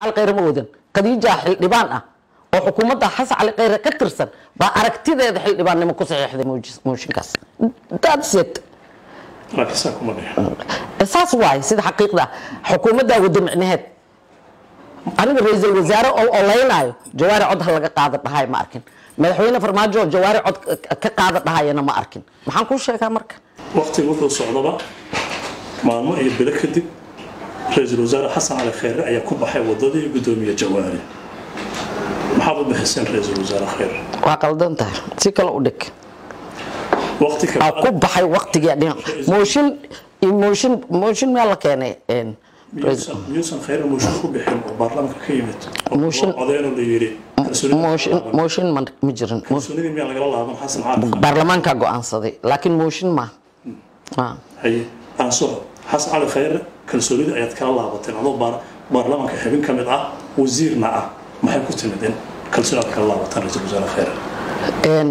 cali khayre ma wadan khadiija xildhibaan ah oo xukuumadda xasan cali khayre ka tirsan baa aragtideeda xildhibaannimo ku saxiixday moojis- mooshinkaas that's it laakiin saa kuma dhixin saas waaye sida xaqiiqda ah. xukuumaddaa wada micnaheed aniga ra-iisul wasaare oo olaynaayo jawaari cod ha laga qaada dhahay ma arkin madaxweyne farmaajo oo jawaari cod ka qaada dhahayana ma arkin maxaan kuu sheegaa marka waqtiga wuxuu socdaba maalmo iyo bilo kadib ra-iisul wasaare xasan cali khayre ayaa ku baxay wadadii gudoomiye jawaari maxaad u bixiseen ra-iisul wasaare khayre waa qaldan tahay si kale u dhig waqti aa ku kale baxay waqtigii dhinac mooshin iyo mooshin mooshin meel la keenay een, miyuusan miyuusan khayre mooshin ku bixin oo baarlamaanka ka yimid oo Mooshin- loo codeynoo la yidhi kalsoonida mooshin lagala laaban. mooshin ma ma jirin Mo- kalsoonidii miyaa lagala laaban xasan cali khayre baarlamaankaa go-aansaday laakiin mooshin ma Ah. haye aan soco xasan cali khayre kalsoonida ayaad kala laabateen adoo baar- baarlamaanka xubin ka mid ah wasiirna ah maxay ku timid in kalsooni aad kala laabataan ra-iisul wasaare khayre Een,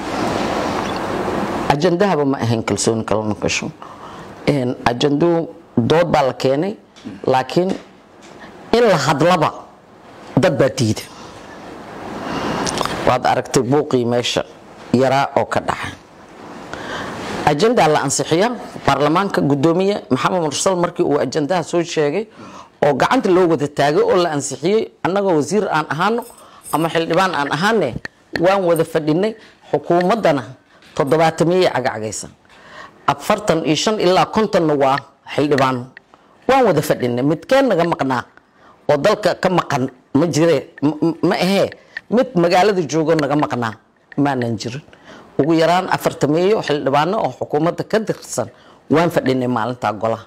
ajandahaba ma ahayn kalsooni kalama gasho Een, ajanduu dood baa la keenay laakiin in la hadlaba dad baa diiday waad aragtay buuqii meesha yaraa oo ka dhacay ajandaa la ansixiya baarlamaanka gudoomiye maxamed mursal markii uu ajandaha soo sheegay oo gacanta loo wada taagay oo la ansixiyey annagoo wasiir aan ahaano ama xildhibaan aan ahaane waan wada fadhinay xukuumaddana toddobaatamiyey cagacagaysan afartan iyo shan ilaa kontonna waa xildhibaano waan wada fadhinay midkeen naga maqnaa oo dalka ka maqan ma jire m- m- ma ahee mid magaalada joogo naga maqnaa maanan jirin ugu yaraan afartameeyo xildhibaano oo xukuumadda ka tirsan waan fadhinay maalintaa golaha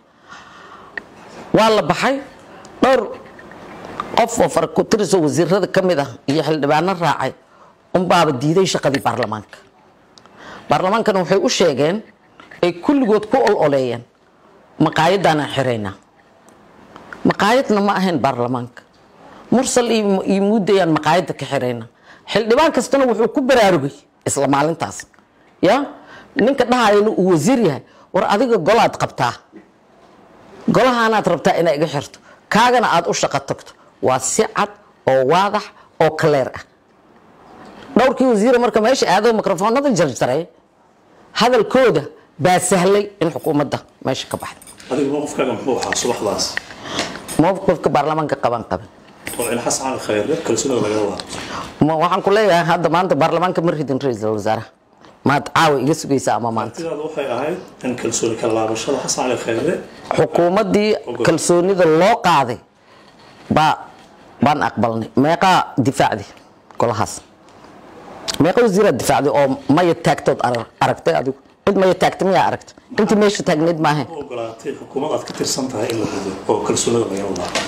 waa la baxay dhowr qof oo farakutiriso wasiirada ka mid ah iyo xildhibaano raacay unbaaba diiday shaqadii baarlamaanka baarlamaankana waxay u sheegeen ay kulligood ku ololeeyeen maqaayadaanaan xiraynaa maqaayadna ma ahayn baarlamaanka mursal iyo iyo muudayaan maqaayadda ka xirayna xildhibaan kastana wuxuu ku baraarugay isla maalintaas ya ninka dhahayana uu wasiir yahay war adiga golaad qabtaa golahaanaad rabtaa inaa iga xirto kaagana aad u shaqo tagto waa si cad oo waadax oo kaleer ah dhowrkii wasiira marka meesha aado mikrofoonada jarjaray hadalkooda baa sahlay in xukuumadda meesha ka baxda adiga mowqifkaaga muxuu ahaa subaxdaas mowqifka baarlamaanka qaban qaban oo in xasan cali khayre kalsoonida lagala laabto ma waxaan ku leeyahay hadda maanta baarlamaanka ma ridin ra-iisul wasaaraha maad caawa iga sugaysa ama maanta artidaada waxay ahayd in kalsooni kala laabashada xasan cali khayre xukuumaddii kalsoonida loo qaaday baa baan aqbalnay meeqaa difaacdi golahaas meeqa wasiiraad difaacday oo maya taagtood arar- aragtay adigu cid maya taagta miyaa aragtay intii meesha taagneyd maahe u ogolaatay xukuumad aad ka tirsan tahay in la rido oo kalsoonida lagala laabo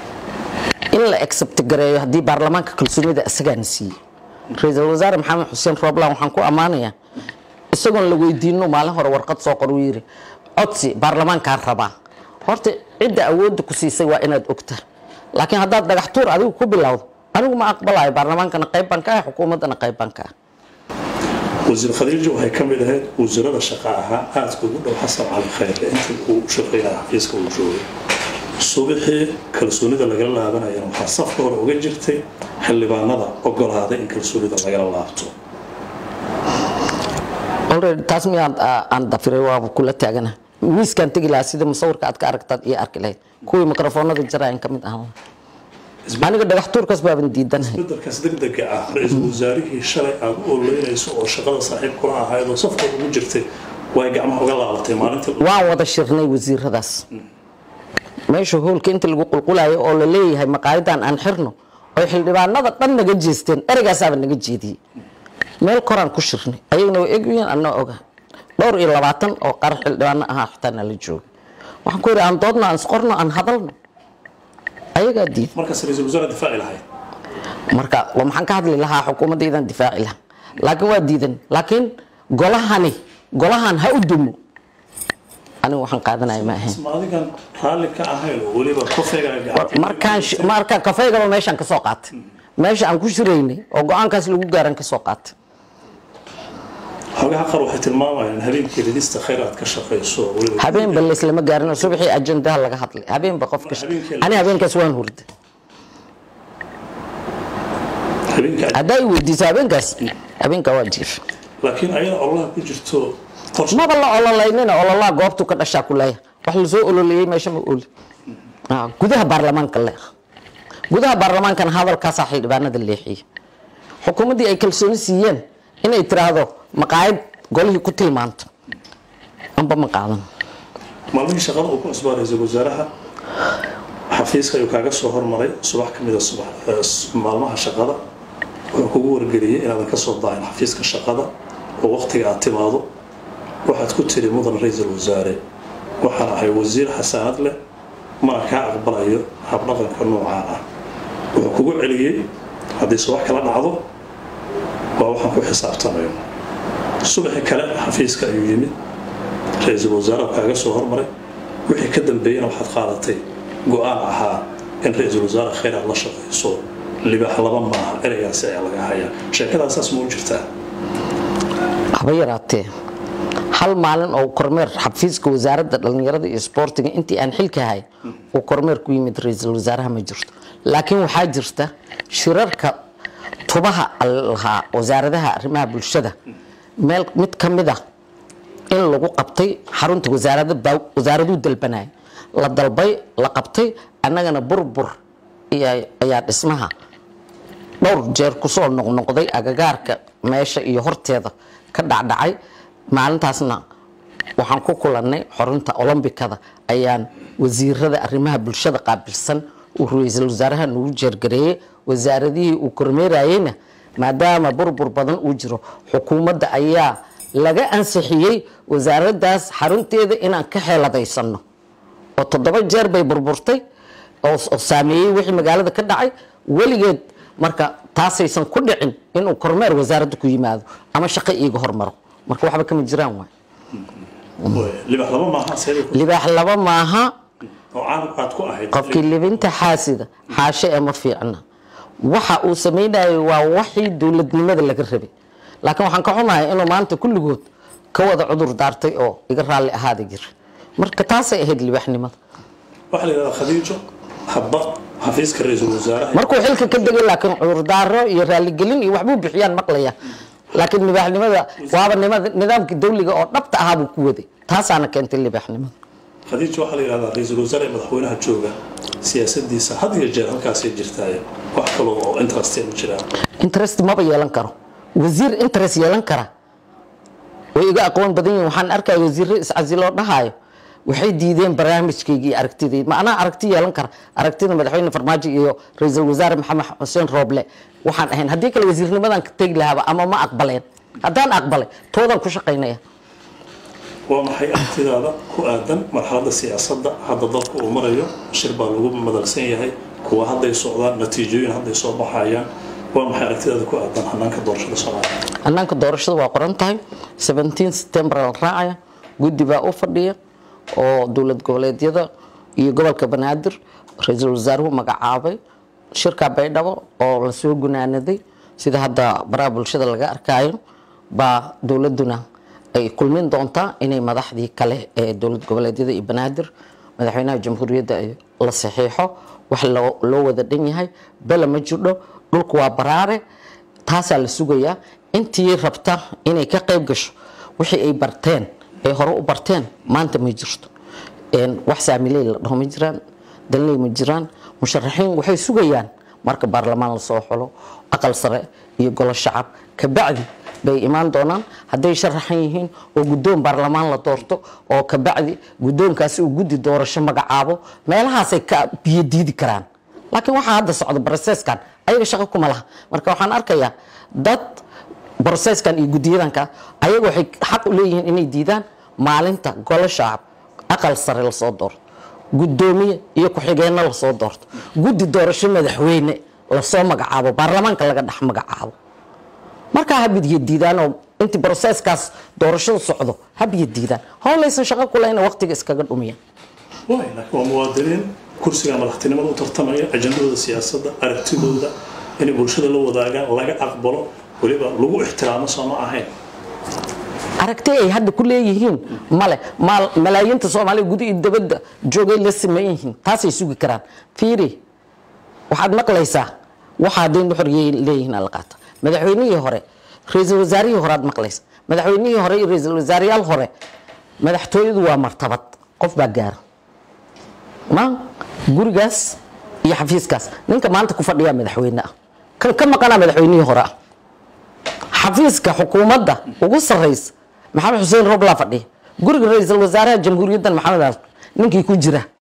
in la accept gareeyo haddii baarlamaanka kalsoonida isagaana siiyey ra-iisul wasaare maxamed xuseen rooblan waxaan ku ammaanayaa isagoon la weydiino maalin hore warqad soo qor uu yidhi codsi baarlamaankaan rabaa horta cidda awoodda ku siisay waa inaad ogta laakiin haddaad dhagax tuur adigu ku bilowdo anigu ma aqbalayo baarlamaankana qayb baan ka ah xukuumaddana qayb baan ka ah wasiir khadiijo waxay ka mid ahayd wasiirada shaqa ahaa aadka ugu dhow xasan cali khayre intii uu shaqeynaya xafiiska uu joogay subaxii kalsoonida lagala laabanayana waxaa safka hore uga jirtay xildhibaanada ogolaaday in kalsoonida lagala laabto already taas miyaad ah, aan dafiray waaba kula taagana miiskaan tegi lahaa sida musawirka aad ka aragtaad iyo arki lahayd kuwii mikrofoonada jaraayan ka mid ahaa aniga dhagax tuurkaas baaban diidanahay isbedelkaas degdega ah ra-iisul wasaarihii shalay aad u ololeynayso oo shaqada saaxiib kula ahayd oo safka ugu jirtay way gacmaha uga laabatay maalintii waan wada shirnay wasiiradaas meesha hoolka inta lagu qulqulayo oo la leeyahay maqaayadan aan xirno oy xildhibaanada dhan naga jeesteen ereygaasaba naga jeediyey meel koraan ku shirnay ayaguna waa egyihiin anaa oga dhowr iyo labaatan oo qaar xildhibaano ahaa xitaa nala joogay waxaan ku yidhi aan doodno aan isqorno aan hadalno ayagaa diid markaas ra-iisul wasaare difaaci lahayd marka waa maxaan ka hadli lahaa xukuumaddaydan difaaci lahaa laakiin waa diidan laakiin golahani golahan ha u dumo anigu waxaan qaadanaya ma ahayn ma adigan raalli ka ahayn oo weliba kofeegaa gacanta markaan sh- markaan kafeygaba meeshaan ka soo qaatay meesha aan ku shiraynay oo go-aankaas lagu gaaran ka soo qaatay xogaha qaar waxay tilmaamayaan in habeenkii ridista khayr aad ka shaqayso oo weliba habeenba layslama gaarin oo subaxii ajandaha laga hadlay habeenba qofka sh- Habeenkii la- ani habeenkaas waan hurda habeenka haddaa i weydiiso habeenkaas habeenkaa waa jiif laakiin ayada ololaha ku jirto qorshe maba la ololaynina ololaha goobtuu ka dhashaa ku leeyahay wax lasoo ololeeyey meesha ma oli Ah, gudaha baarlamaanka le gudaha baarlamaankana hadalkaasaa xildhibaanada leexiye xukuumaddii ay kalsooni siiyeen inay tiraahdo maqaayad golihii ku tilmaanto amba ma qaadan maalmihii shaqada uu ku cusbaa ra-iisul wasaaraha xafiiska ayuu kaaga soo hormaray subax ka mida subax eh, s- maalmaha shaqada wuxuu kugu wargeliyey inaadan ka soo daahin xafiiska shaqada oo waqtiga aad timaado waxaad ku tiri mudan ra-iisul wasaare waxaan ahay wasiir xasaanad leh mana kaa aqbalayo habdhaqanka noocaan ah wuxuu kugu celiyey haddii subax kala dhacdo waa waxaan ku xisaabtamayo subaxi kale xafiiska ayuu yimid ra-iisul wasaare kaaga soo hormaray wixii ka dambeeyena waxaad qaadatay go-aan ahaa in ra-iisul wasaare khayr aad la shaqayso libaax laba maaha ereygaasi ayaa laga hayaa sheekadaasaas ma u jirtaa haba yaraatee hal maalin oo kormeer xafiiska wasaaradda dhallinyarada iyo isboortiga intii aan xilka ahay uu kormeer ku yimid ra-iisul wasaaraha ma jirto laakiin waxaa jirta shirarka tubaha lahaa wasaaradaha arrimaha bulshada meel mid ka mid a in lagu qabtay xarunta wasaarada baa- wasaaraduu dalbanaya la dalbay la qabtay annagana burbur iya- ayaa dhismaha dhowr jeer kusoo noqnoqday agagaarka meesha iyo horteeda ka dhacdhacay maalintaasna waxaan ku kulannay xorunta olombikada ayaan wasiirada arrimaha bulshada qaabilsan uu ra-iisul wasaaraha nagu jeergareeyey wasaaradihii uu kormeerayeyna maadaama burbur badan uu jiro xukuumadda ayaa laga ansixiyey wasaaraddaas xarunteeda inaan ka xeeladaysano oo toddoba jeer bay burburtay oo oo saameeyey wixii magaalada ka dhacay weligeed marka taasaysan ku dhicin inuu kormeer wasaaradda ku yimaado ama shaqo iiga hormaro marka waxba kama jiraan waay libaax laba maaha seeday ku- libaax laba maaha oo caan aad ku ahayd qofkii libinta xaasida xaashe ee ma fiicna waxa uu samaynayo waa waxii dowladnimada laga rabay laakiin waxaan ka xumahay inuu maanta kulligood ka wada cudur daartay oo iga raalli ahaada jira marka taasay ahayd libaaxnimada waxaa la yidhahdaa khadiijo habba xafiiska ra-iisul wasaaraha markuu xilka ka degay laakiin cudurdaaro iyo raaligelin iyo waxbuu bixiyaan maqlaya laakiin libaaxnimada waaba nimada nidaamkii dawliga oo dhabta ahaa buu ku waday taasaana keentay libaaxnimada khadiijo waxaa la yidhahdaa ra-iisul wasaare ee madaxweynaha jooga siyaasadiisa had iyo jeer halkaasay jirtaaye wax kaloo oo interest ma jiraan interest maba yeelan karo wasiir interest yeelan kara way iga aqoon badan yihiin waxaan arkaya wasiirro iscasiloo dhahayo waxay diideen barnaamijkayga iyo aragtidayda ma anaa aragti yeelan kara aragtida madaxweyne farmaajo iyo ra-iisul wasaare maxamed xuseen rooble waxaan ahayn haddii kale wasiirnimadan ka tegi lahaaba ama ma aqbaleen haddaan aqbalay toodan ku shaqaynaya waa maxay aragtidaada ku aadan marxaladda siyaasadda hadda dalku uu marayo shir baa lagu madalsan yahay kuwa hadday socdaan natiijooyin hadday soo baxayaan waa maxay aragtidaada ku aadan hanaanka doorashada soomaaliya hannaanka doorashada waa qoran tahay 17 september la raacaya guddi baa u fadhiya oo dowlad goboleedyada iyo gobolka banaadir ra-iisul wasaaruhu magacaabay shirka baydhabo oo lasoo gunaanaday sida hadda baraha bulshada laga arkayo baa dowladuna ay kulmin doontaa inay madaxdii kale ee dowlad goboleedyada iyo banaadir madaxweynaha jamhuuriyadda ay la saxiixo wax loo loo wada dhan yahay bele ma jirdho dhulku waa baraare taasaa la sugayaa intii rabta inay ka qayb gasho wixii ay barteen ay hore u barteen maanta ma jirto Een, wax saamiley la dhaho ma jiraan dalney ma jiraan musharaxiin waxay sugayaan marka baarlamaan lasoo xulo aqal sare iyo golo shacab kabacdi bay imaan doonaan hadday sharaxan yihiin oo guddoon baarlamaan la doorto oo kabacdi guddoonkaasi uu guddi doorasho magacaabo meelahaasay ka biyo diidi karaan laakiin waxaa hadda socda broseskan ayaga shaqo kuma laha marka waxaan arkayaa dad broseskan iyo guddiyadanka ayaga waxay xaq u leeyihiin inay diidaan maalinta golo shacab aqal sare lasoo doorto guddoomiye iyo ku-xigeenno lasoo doorto guddi doorasho madaxweyne lasoo magacaabo baarlamaanka laga dhex magacaabo markaa habidiyo diidaan oo intii broseskaas doorashada socdo habiyo diidaan howlaysan shaqo kulehna waqtiga iskaga dhumiyaan waay laakiin waa muwaadiniin kursiga madaxtinimada u tartamaya ajandadooda siyaasadda aragtidooda inay bulshada la wadaagaan laga aqbalo weliba lagu ixtiraamo soo ma ahayn aragti ay hadda ku leeyihiin male maal- malaayiinta soomaaliya guda iyo dabadda joogay la sameyn yihiin taasay sugi karaan fiiri waxaad maqlaysaa waxa hadday nuxuriyay leeyihiin ala qaata madaxweynihii hore ra-iisul wasaarihii hore aad maqlaysa madaxweynihii hore iyo ra-iisul wasaarayaal hore madaxtooyadu waa martabad qof baa gaara ma gurigaas iyo xafiiskaas ninka maanta ku fadhiyaa madaxweyne ah kan ka maqanaa madaxweynihii hore ah xafiiska xukuumadda ugu sarraysa maxamed xuseen roblaa fadhiya guriga ra-iisul wasaaraha jamhuuriyaddan maxamed ninkii ku jira